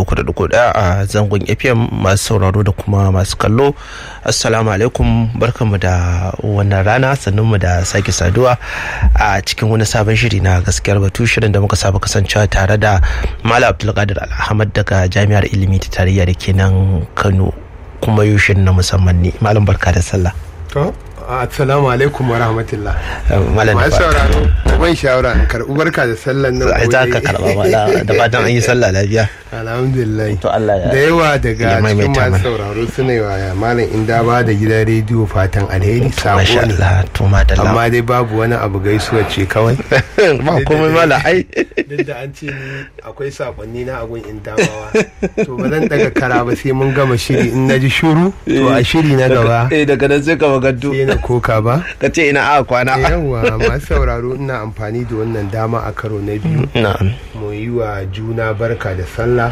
ɗaya a zangon fm masu sauraro da kuma masu kallo assalamu alaikum barkanmu da wannan rana mu da sake saduwa a cikin wani sabon shiri na gaskiyar batu shirin da muka saba kasancewa tare da malam abdulkadir alhamad daga jami'ar ilimi ta tarayya da ke nan kano kuma yushin na musamman ne malam barka da sallah assalamu alaikum wa rahmatullah malam masu sauraro ban shawara in karɓi barka da sallan nan ai za ka karɓa mala da fatan an yi sallah lafiya alhamdulillah to Allah ya da yawa daga ya cikin maimaita masu mana. sauraro suna yi wa malam inda ba da gidan rediyo fatan alheri sako masha ne Allah to madalla amma dai babu wani abu gaisuwa ce kawai ba komai mala ai duk da an ce ni akwai sakonni na agun in damawa to ba zan daga kara ba sai mun gama shiri in naji shuru to a shiri na gaba eh daga nan sai ka magantu sai na koka ba ka ce ina a kwana yawwa masu sauraro ina amfani da wannan dama a karo na biyu na'am mu yi wa juna barka da sallah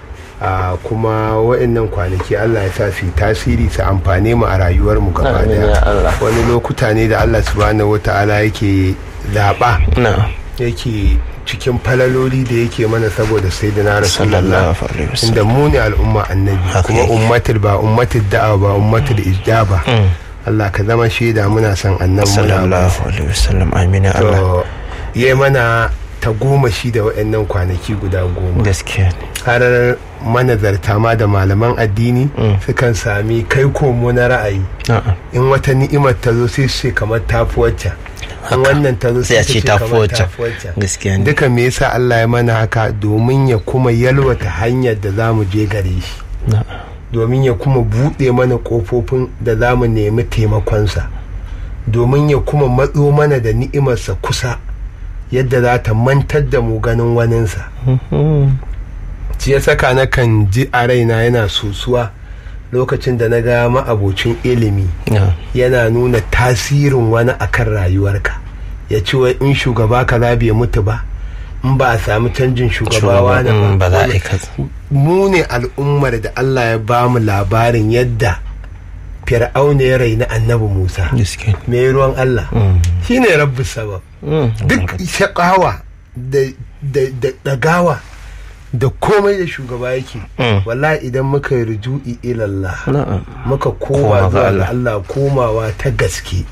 a kuma wa'annan kwanaki Allah ya sa su yi tasiri su amfane mu a rayuwar mu gaba Amin ya daya Allah. wani lokuta ne da Allah subhanahu wata'ala yake zaɓa na'am yake cikin falaloli da yake mana saboda sai da na rasulullah sallallahu alaihi wasallam inda mu ne al'umma annabi Haka kuma yake. ummatul ba ummatul da'awa ba ummatul ijaba Mm. Allah ka zama shaida muna son annabi muna sallallahu alaihi wasallam amin ya Allah to yi mana ta goma shi da waɗannan kwanaki guda goma gaskiya ne har manazarta ma da malaman addini Mm. sukan sami kai komo na ra'ayi na'am in wata ni'imar ta zo sai su ce kamar tafi wacce in wannan ta zo sai a su ce ta fi kamar wacce tafi wacce gaskiya ne duka me yasa Allah ya mana haka domin ya kuma yalwata hanyar da za mu je gare shi na'am domin ya kuma buɗe mana ƙofofin da za mu nemi taimakonsa domin ya kuma matso mana da ni'imarsa kusa yadda za ta mantar da mu ganin waninsa Mhm. shi ya saka na kan ji a raina yana sosuwa lokacin da na ga ma'abocin ilimi na'am yana nuna tasirin wani akan rayuwarka ya ci wai in shugaba kaza bai mutu ba in ba a samu canjin shugaba Shugaba, wani mm, ba za a yi kaza. mu ne al'ummar da Allah ya ba mu labarin yadda fir'auna ya raina annabi Musa gaskiya ne me ruwan Allah Mm. shine rabbi sabab Mm. duk shakawa da da da dagawa da komai da shugaba yake Mm. wallahi idan muka yi ruju'i ilallah na'am muka Koma ga koma zuwa Allah. ga Allah komawa ta gaske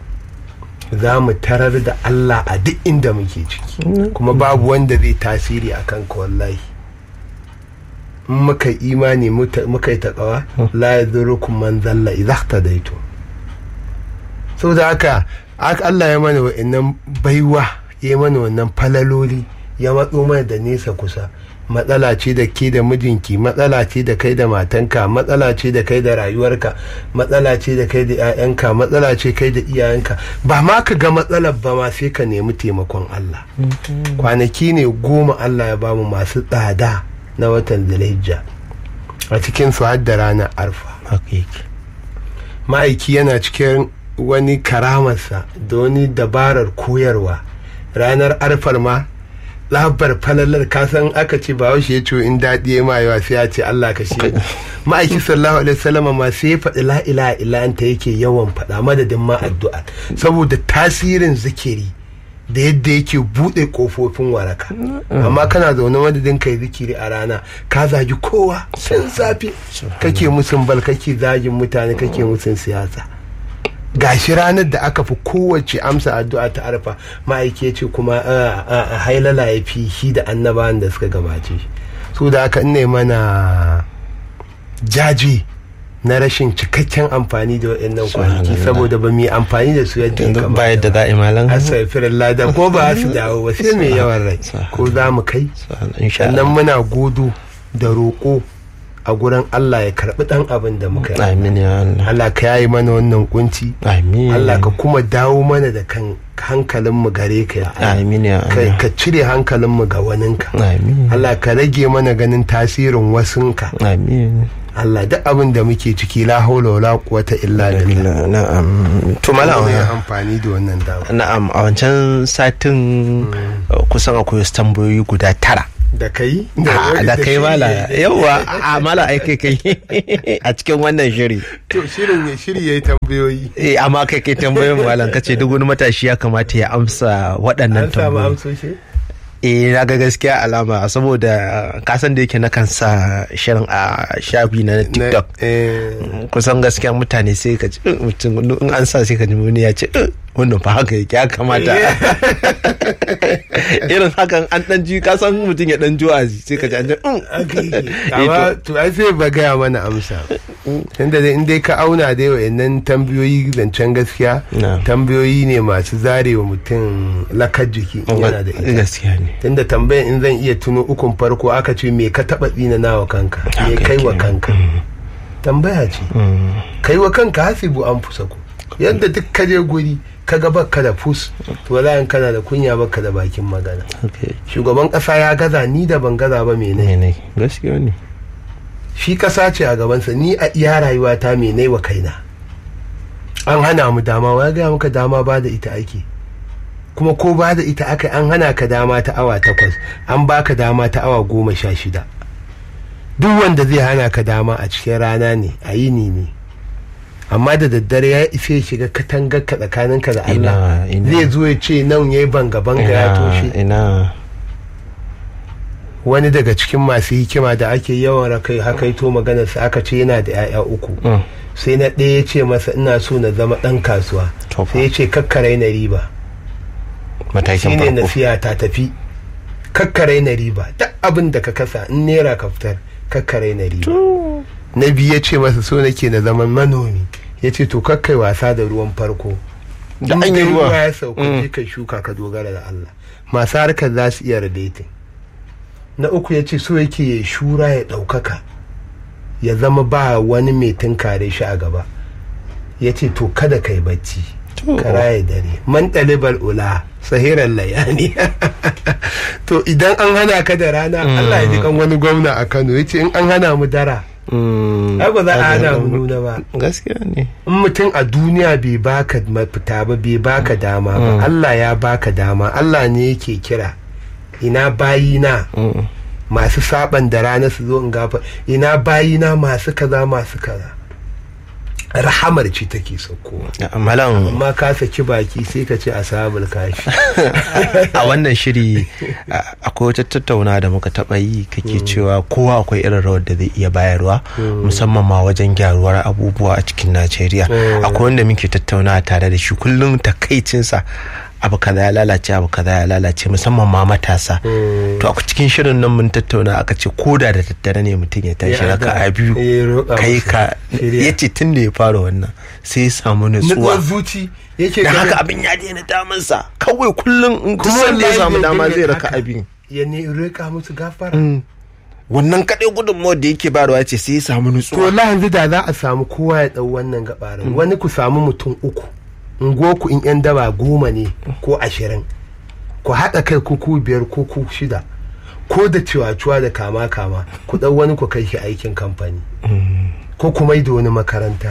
za mu tarar da Allah a duk inda muke ciki kuma babu wanda zai tasiri a kanka wallahi in muka yi imani muta- muka yi taƙawa la ya man zalla idza ihtadaitu saboda haka ak- Allah ya mana wa'annan baiwa ya mana wannan falaloli ya matso mana da nesa kusa matsala ce da ke da mijinki matsala ce da kai da matanka matsala ce da kai da rayuwarka matsala ce da kai da 'ya'yanka matsala ce kai da iyayenka ba ma ka ga matsalar ba ma sai ka nemi taimakon Allah kwanaki ne goma Allah ya bamu masu tsada na watan Zulhijja a cikin su har da ranar arfa haka yake ma'aiki yana cikin wani karamarsa da wani dabarar koyarwa ranar arfar ma labar falalar kasan aka ce ba ya ce in daɗi ya ma yawa sai ya ce Allah ka shi ma'aiki sallallahu alaihi wasallam ma sai ya faɗi la ilaha illa anta yake yawan faɗa madadin ma addu'a saboda tasirin zikiri da yadda yake buɗe ƙofofin waraka amma kana zaune madadin kai zikiri a rana ka zagi kowa sun safe kake musun bal kake zagin mutane kake musun siyasa gashi ranar da aka fi kowace amsa addu'a ta arfa ma'aiki ya ce kuma a- a- a hailala ya fi shi da annabawan da suka gabace shi su da aka ne mana jaji na rashin cikakken amfani da waɗannan kwanaki Subhanallah. saboda ba mu yi amfani da su yadda ya yanzu kamata ba yadda za a yi malan asafirin lada ko ba su dawo ba sai mai yawan rai ko za mu kai insha sannan Allah muna godo da roƙo a gurin Allah ya karɓi ɗan abin da muka yi amin ya Allah Allah ka yayi mana wannan kunci amin Allah ka kuma dawo mana da kan hankalinmu gare ka ya Allah. amin ya ka, Allah ka cire hankalinmu ga waninka amin Allah ka rage mana ganin tasirin wasunka amin Allah duk abin da muke ciki la haula wala quwwata illa billah na'am to malam Mu yi amfani da wannan dama na'am a wancan satin uh, kusan akwai wasu tambayoyi guda tara da kai Ah, da kai mala yawa a mala ai kai kai a cikin wannan shiri to shirin ya shiri yayi tambayoyi eh amma kai kai tambayoyin malam kace duk wani matashi ya kamata ya amsa waɗannan an samu tambayoyi amsoshi eh na ga gaskiya alama saboda kasan da yake na kan sa shirin a shafi na tiktok kusan gaskiya mutane sai ka ji mutum in an sa sai ka ji wani ya ce wannan fa haka yake ya kamata irin hakan an dan ji kasan mutum ya dan ji wa'azi sai ka ji an ji amma to ai sai ba gaya mana amsa tunda dai in dai ka auna dai wa'annan tambayoyi zancen gaskiya tambayoyi ne masu zarewa mutum lakar jiki yana da ita gaskiya ne tunda tambayan in zan iya tuno ukun farko aka ce me ka taba tsina nawa kanka me kai wa kanka tambaya ce kai wa kanka hasibu an fusa ku yadda duk ka je guri ka ga baka da fus to wallahi kana da kunya baka da bakin magana shugaban kasa ya gaza ni da ban gaza ba mene gaskiya ne shi kasa ce a gabansa ni a iya rayuwa ta mene wa kaina an hana mu dama wa gaya muka dama ba da ita ake kuma ko ba da ita aka an hana ka dama ta awa takwas an baka dama ta awa goma sha shida duk wanda zai hana ka dama a cikin rana ne a yini ne amma da daddare ya isa ya shiga katangar ka tsakaninka da Allah zai zo ya ce nan ya yi banga-banga ya toshe wani daga cikin masu hikima da ake yawan rakai hakaito maganarsa aka ce yana da 'ya'ya uku sai na ɗaya ya ce masa ina so na zama ɗan kasuwa sai ya ce kakkarai na riba matakin shine nasiya ta tafi kakkarai na riba duk abin da ka kasa in naira ka fitar kakkarai na riba na biyu ya ce masa so nake na zaman manomi ya ce to kakkai wasa da ruwan farko da an yi ruwa ya sauka ka shuka ka dogara da Allah masu harkar za su iya radaiti na uku ya ce so yake ya shura ya ɗaukaka ya zama ba wani mai tunkare shi a gaba ya ce to kada kai bacci kara ya dare man ɗalibar ula sahiran layani to idan an hana ka da rana Allah ya ji kan wani gwamna a Kano ya ce in an hana mu dara ai ba za a hana mu nuna ba gaskiya ne in mutum a duniya bai baka mafita ba bai baka dama ba Allah ya baka dama Allah ne yake kira ina bayina masu saban da rana su zo in gafa ina bayina masu kaza masu kaza rahamar ce take saukowa malam amma ka saki baki sai ka ce asabul kashi a wannan shiri akwai wata tattauna da muka taba yi kake cewa kowa akwai irin rawar da zai iya bayarwa musamman ma wajen gyaruwar abubuwa a cikin najeriya akwai wanda muke tattauna tare da shi kullum takaicinsa abu kaza ya lalace abu kaza ya lalace musamman ma matasa to a cikin shirin nan mun tattauna aka ce koda da daddare ne mutum ya tashi raka a biyu kai ka ya ce tun da ya fara wannan sai ya samu nutsuwa zuci yake da haka abin ya daina damunsa kawai kullum in kusan da ya samu dama zai raka abin ya ne rika musu gafara wannan kaɗai gudunmawar da yake bayarwa ce sai ya samu nutsuwa to la yanzu da za a samu kowa ya ɗau wannan gabarin wani ku samu mutum uku ku in yan daba goma ne ko ashirin ku haɗa kai kuku biyar ko ku shida ko da ciwaciwa da kama kama ku ɗau wani ku kai shi aikin kamfani ko ku mai da wani makaranta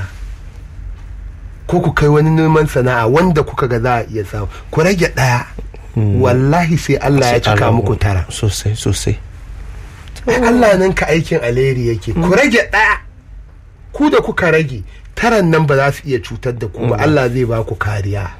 ko ku kai wani neman sana'a wanda kuka ga za a iya samu ku rage ɗaya wallahi sai Allah ya cika muku tara sosai sosai Allah nan ka aikin alheri yake ku rage ɗaya ku da kuka rage taran nan ba za su iya cutar da ku ba Allah zai ba ku kariya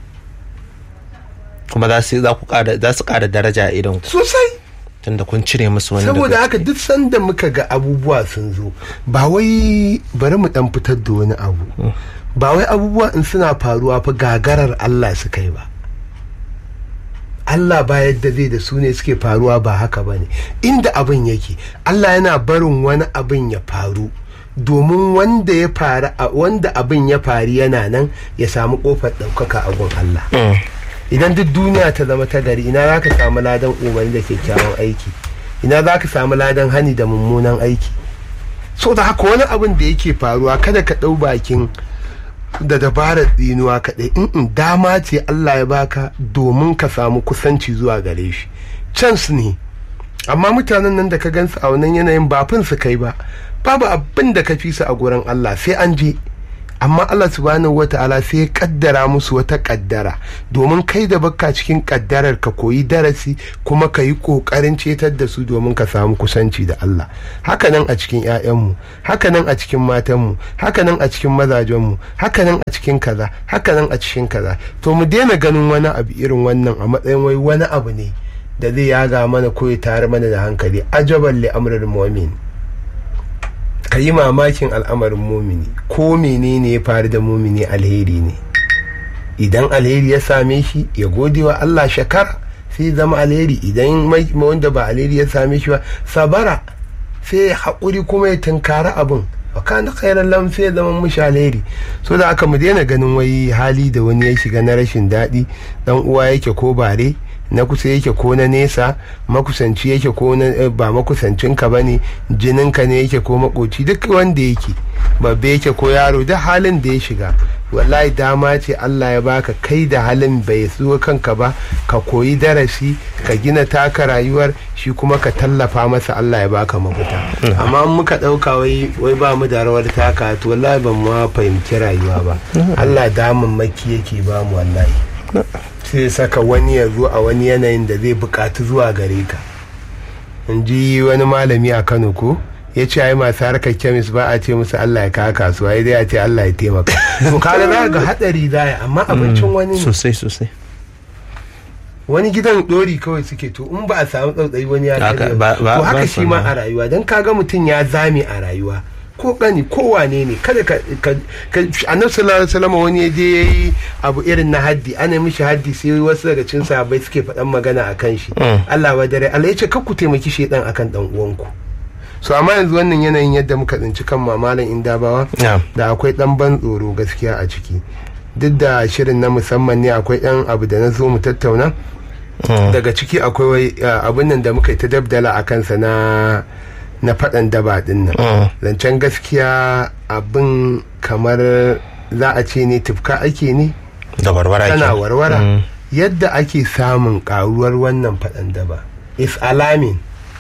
kuma za su za ku ƙara za su ƙara daraja a idan ku sosai tunda kun cire musu wani saboda haka duk sanda muka ga abubuwa sun zo ba wai bari mu dan fitar da wani abu ba wai abubuwa in suna faruwa fa gagarar Allah suka yi ba Allah ba yadda zai da su ne suke faruwa ba haka ba ne inda abin yake Allah yana barin wani abin ya faru domin wanda ya faru wanda abin ya faru yana nan ya samu kofar ɗaukaka a gun Allah idan duk duniya ta zama ta gari ina za ka samu ladan umarni da kyakkyawan aiki ina za ka samu ladan hani da mummunan aiki so da haka wani abin da yake faruwa kada ka ɗau bakin da dabarar tsinuwa kaɗai in dama ce Allah ya baka domin ka samu kusanci zuwa gare shi chance ne amma mutanen nan da ka gansu a wannan yanayin ba fin su kai ba babu abin da ka fi su a gurin Allah sai an je amma Allah subhanahu wata'ala sai ya kaddara musu wata kaddara domin kai da baka cikin kaddarar ka koyi darasi kuma ka yi kokarin cetar da su domin ka samu kusanci da Allah hakanan a cikin 'ya'yanmu hakanan a cikin matanmu hakanan a cikin mazajenmu hakanan a cikin kaza hakanan a cikin kaza to mu daina ganin wani abu irin wannan a matsayin wai wani abu ne da zai yaga mana ko ya tare mana da hankali ajaban li amrul mu'min ka yi mamakin al'amarin mumini ko menene ya faru da mumini alheri ne idan alheri ya same shi ya gode wa Allah shakara sai zama alheri idan wanda ba alheri ya same shi ba sabara sai ya haƙuri kuma ya tunkari abin wa kana khairan lam sai ya zama mushi alheri so da aka mu daina ganin wai hali da wani ya shiga na rashin daɗi dan uwa yake ko bare na kusa yake ko na nesa makusanci yake ko na ba makusancinka ba ne jininka ne yake ko makoci duk wanda yake babbe yake ko yaro duk halin da ya shiga wallahi dama ce Allah ya baka kai da halin bai zo kanka ba ka koyi darasi ka gina taka rayuwar shi kuma ka tallafa masa Allah ya baka mafita amma muka dauka wai wai ba mu da rawar taka to wallahi ban ma fahimci rayuwa ba Allah damun maki yake ba mu wallahi sai saka wani ya zo a wani yanayin da zai bukatu zuwa gare ka in ji wani malami a Kano ko ya ce ai masu harkar kemis ba a ce musu Allah ya kawo kasuwa ya dai a ce Allah ya taimaka to kaga za ga hadari za amma abincin wani ne sosai sosai wani gidan dori kawai suke to in ba a samu tsautsayi wani ya Haka, karya ba- ba- to haka ba shi ma sana. a rayuwa dan kaga mutum ya zame a rayuwa ko kani ko wane ne kada ka ka- ka- annabi sallallahu alaihi wasallam wani ya je yayi abu irin na haddi ana mishi haddi sai wasu daga cikin sahabbai suke faɗan magana akan shi Mm. Allah wa dare Allah ya ce kar ku taimaki shedan akan dan uwanku so amma yanzu wannan yanayin yadda muka tsinci kan mamalan indabawa Na'am. da akwai dan ban tsoro gaskiya a ciki duk da shirin na musamman ne akwai ɗan abu da na zo mu tattauna daga ciki akwai wai uh, abin nan da muka yi ta dabdala a kansa na na faɗan daba ɗin nan Mm. zancen gaskiya abin kamar za a ce ne tufka ake ne da barbara tana ke. warwara Mm. yadda ake samun karuwar wannan faɗan daba is alarming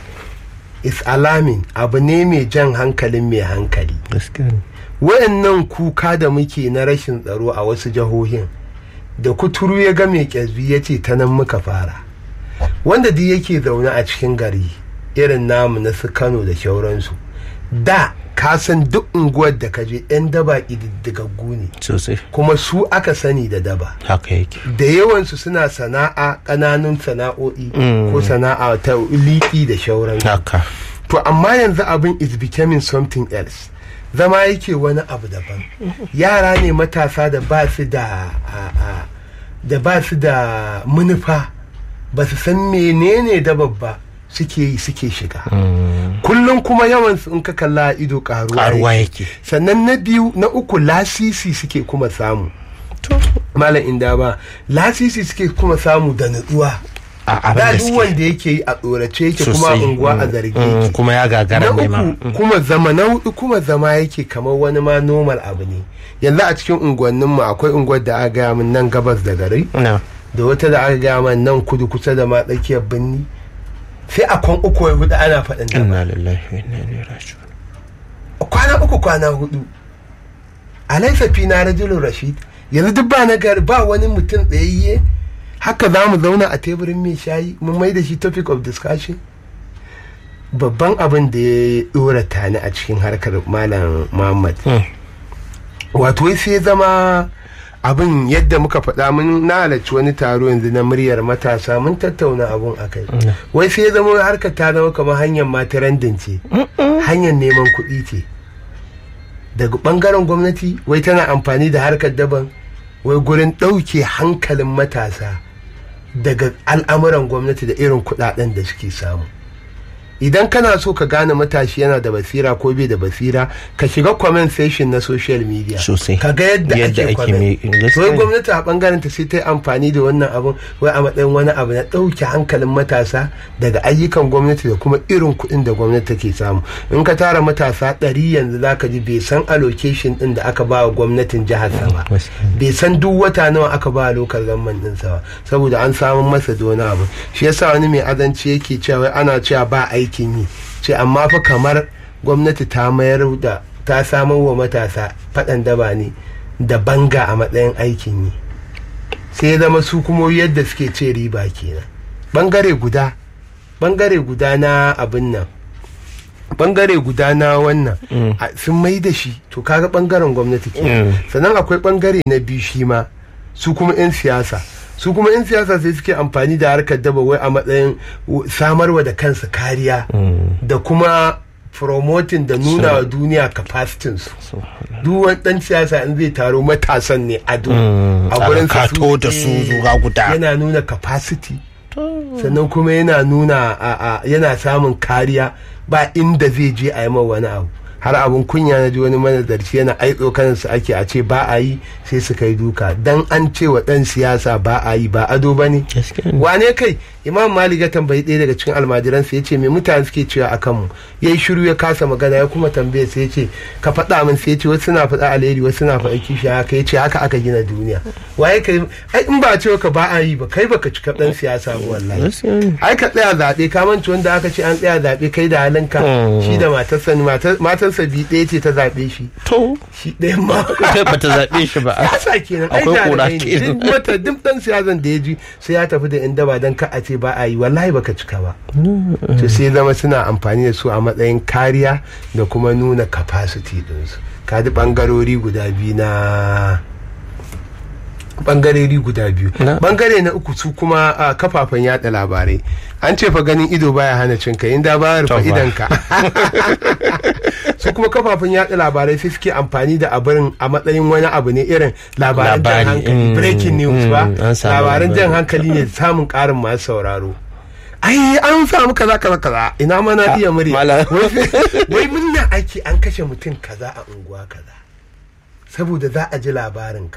is alarming abu ne mai jan hankalin mai hankali gaskiya ne wayannan kuka da muke na rashin tsaro a wasu jihohin da kuturu ya ga mai kyazbi ya ce ta nan muka fara wanda duk yake zaune a cikin gari irin namu na su kano da shauransu da ka san duk unguwar da ka je 'yan daba ƙididdigaggu ne sosai kuma su aka sani da daba haka yake da yawansu suna sana'a ƙananun sana'o'i Mm. ko sana'a ta liƙi da shauransu haka to amma yanzu abin is becoming something else zama yake wani abu daban yara ne matasa da ba su da a- a- da ba su da manufa ba su san menene da babba suke yi suke shiga kullum kuma yawan su in ka kalla a ido karuwa karuwa yake. yake sannan na biyu na uku lasisi suke kuma samu malam inda ba lasisi suke kuma samu da nutsuwa a abin da da duk suke wanda yake yi a tsorace yake kuma sosai. unguwa a Mm, zargi mm, yake kuma ya gagara na ne ma uku kuma zama na hudu kuma zama yake kamar wani ma normal abu ne yanzu a cikin unguwannin mu akwai unguwar da aka gaya min nan gabas da gari na da wata da aka gaya min nan kudu kusa da ma tsakiyar birni sai a kwan uku wai hudu ana faɗin da inna lillahi wa inna ilaihi raji'un kwana uku kwana hudu alaisa fi na rajulun rashid yanzu duk ba na gari ba wani mutum tsayayye haka za mu zauna a teburin mai shayi mun mai da shi topic of discussion babban abin da ya dora tani a cikin harkar malam muhammad Mm. wato wai sai zama abin yadda muka faɗa mun na halarci wani taro yanzu na muryar matasa mun tattauna abun a kai wai sai zama harkar ta zama kamar hanyar matarandin ce hanyar neman kuɗi ce daga ɓangaren gwamnati wai tana amfani da harkar daban wai gurin ɗauke hankalin matasa daga al'amuran gwamnati da irin kuɗaɗen da suke samu idan kana so ka gane matashi yana da basira ko bai da basira ka shiga comment section na social media Sosai. ka ga yadda Yadda ake ake comment mai- gaskiya wai ne. gwamnati a bangaren ta sai ta yi amfani da wannan abun wai a matsayin wani abu na ɗauke hankalin matasa daga ayyukan gwamnati da kuma irin kuɗin da gwamnati take samu in ka tara matasa ɗari yanzu za ka ji bai san allocation ɗin da aka ba wa gwamnatin jihar sa ba gaskiya bai san duk wata nawa aka ba lokal gamman ɗinsa ba saboda an samu masa da wani abu shi yasa wani mai azanci yake cewa wai ana cewa ba aikin yi ce amma fa kamar gwamnati ta mayar da ta samar wa matasa faɗan daba ne da banga a matsayin aikin yi sai ya zama su kuma yadda suke ce riba kenan bangare guda bangare guda na abin nan bangare guda na wannan a- sun mai da shi to kaga bangaren gwamnati ke Mm. sannan akwai bangare na biyu shi ma su kuma 'yan siyasa su kuma in siyasa sai suke amfani da harkar daba wai a matsayin w- samarwa da kansu kariya da kuma promoting da nuna wa duniya capacity su duk wani dan siyasa in zai taro matasan ne ado a a gurin kato da su zuga guda. yana nuna capacity sannan kuma yana nuna a, a, yana samun kariya ba inda zai je a yi ma wani abu har abun kunya na ji wani manazarci yana aitso kansu ake a ce ba a yi sai su kai duka dan an ce wa dan siyasa ba a yi ba ado ba ne Gaskiya ne. wane kai imam malik ya tambayi ɗaya daga cikin almajiransa ya ce me mutane suke cewa a kanmu ya yi shiru ya kasa magana ya kuma tambaye sai ya ce ka faɗa min sai ya ce wasu suna faɗa alheri wasu suna faɗa kishi haka ya ce haka aka gina duniya waye kai ai in ba a ce ka ba a yi ba kai baka cika ɗan siyasa ba wallahi Gaskiya ne. ai ka tsaya zaɓe ka manci wanda aka ce an tsaya zaɓe kai da halinka shi da matarsa ne matar- matarsa bi ɗaya ce ta zaɓe shi To, shi ɗaya ma kai bata zaɓe shi ba. siyasa kenan ai Akwai kura jarumai ne kenan. duk wata duk dan siyasan da ya ji sai ya tafi da yan daba dan ka a ce ba a yi wallahi baka cika ba to sai zama suna amfani da su a matsayin kariya da kuma nuna capacity ɗinsu ka ji bangarori guda biyu na bangarori guda biyu Na. bangare na uku su kuma a kafafen yada labarai an ce fa ganin ido baya hana cin kai inda ba rufe To fa. idanka su kuma kafafen yada labarai sai suke amfani da abin a matsayin wani abu ne irin labaran jan Labari, hankali mm, breaking news mm, ba an samu labaran jan labari. hankali ne samun karin masu sauraro ai an samu kaza kaza kaza ina ma na iya murya Malam. Wai- wai munna ake an kashe mutum kaza a unguwa kaza saboda za a ji labarinka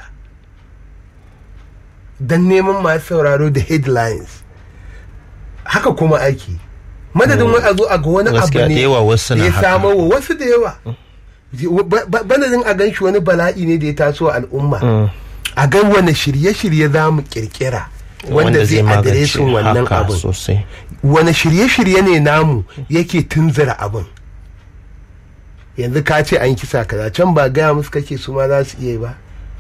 don neman masu sauraro da headlines haka kuma ake madadin wai a zo a ga wani abu Gaskiya ne da yawa wasu na ya haka. samo wa wasu da yawa Ba- ba- banadin a gan shi wani bala'i ne da ya taso a al'umma a ga wani shirye-shirye za mu kirkira wanda zai magance adiresin wannan haka abin sosai. wani shirye-shirye ne namu yake tunzura abin yanzu ka ce an kisa kaza can ba gaya musu kake su ma za su iya yi ba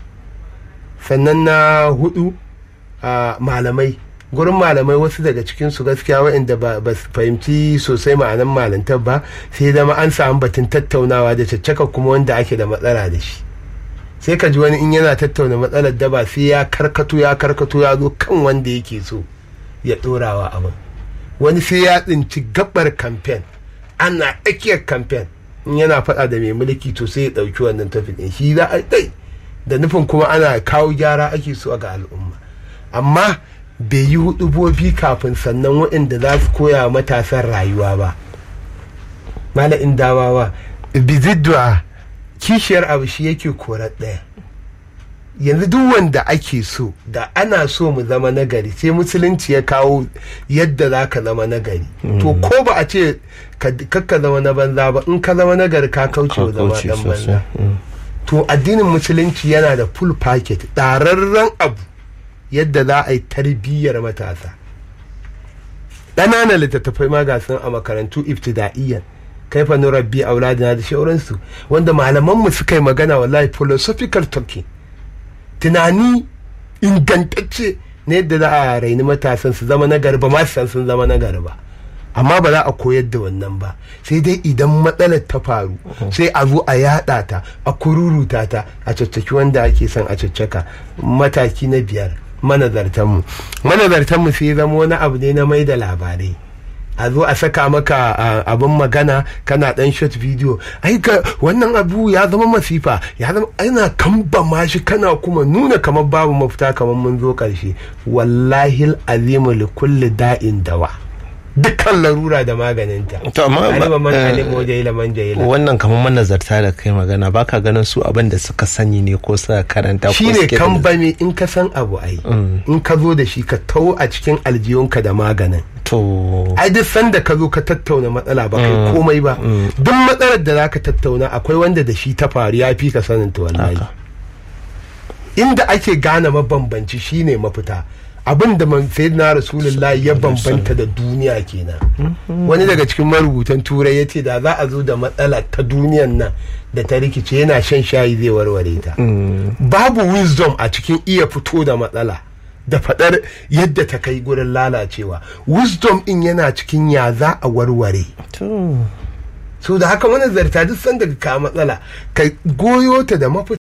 sannan na hudu a malamai gurin malamai wasu daga cikin su gaskiya waɗanda ba ba su fahimci sosai ma'anan malantar ba sai zama an samu batun tattaunawa da caccaka kuma wanda ake da matsala da shi sai ka ji wani in yana tattauna matsalar da ba sai ya karkato ya karkato ya zo kan wanda yake so ya ɗorawa abin wani sai ya tsinci gabar kamfen ana tsakiyar kamfen in yana faɗa da mai mulki to sai ya ɗauki wannan tafi ɗin shi za a ɗai da nufin kuma ana kawo gyara ake so ga al'umma amma bai yi hudubobi kafin sannan waɗanda za su koya wa matasan rayuwa ba mala'in dawawa bizidwa kishiyar abu shi yake korar ɗaya yanzu duk wanda ake so da ana so mu zama nagari sai musulunci ya kawo yadda za ka zama nagari to ko ba a ce ka ka zama na banza ba in ka zama nagari ka kauce wa zama Kauce dan banza sosai. Mm. to addinin musulunci yana da full packet ɗararren abu yadda za a yi tarbiyyar matasa ƙananan littattafai ma ga sun a makarantu iftida'iyyan kaifa nurabbi auladina da shauransu wanda malamanmu suka yi magana wallahi philosophical talking tunani ingantacce na yadda za a raini matasan su zama na garba ma su san sun zama na garba amma ba za a koyar da wannan ba sai dai idan matsalar ta faru sai a zo a yada ta a kururuta ta a caccaki wanda ake son a caccaka mataki na biyar manazartanmu manazartanmu sai zama wani abu ne na mai da labarai a zo a saka maka a, abin magana kana dan shot video ai ka wannan abu ya zama masifa ya zama ana kambama shi kana kuma nuna kamar babu mafita kamar mun zo karshe wallahi azimu li kulli da'in dawa dukkan larura da maganinta To, amma- alima man eh, alima jahila man jahila wannan kamar manazarta da kai magana baka ganin su abin da suka sani ne ko suka karanta ko shi ne suke da- kambame in ka san abu ai in ka zo da shi ka tau a cikin aljiyunka da maganin to ai duk sanda ka zo ka tattauna matsala ba kai komai ba duk matsalar da zaka tattauna akwai wanda da shi ta faru ya fi ka sanin ta wallahi Haka. inda ake gane mabambanci shine mafita abin da man na rasulullahi ya bambanta da duniya kenan wani daga cikin marubutan turai ya ce da za a zo da matsala ta duniyan nan da ta rikice yana shan shayi zai warware ta babu wisdom a cikin iya fito da matsala da faɗar yadda ta kai gurin lalacewa wisdom in yana cikin ya za a warware to so da haka manazarta duk sanda ka matsala ka goyo ta da mafita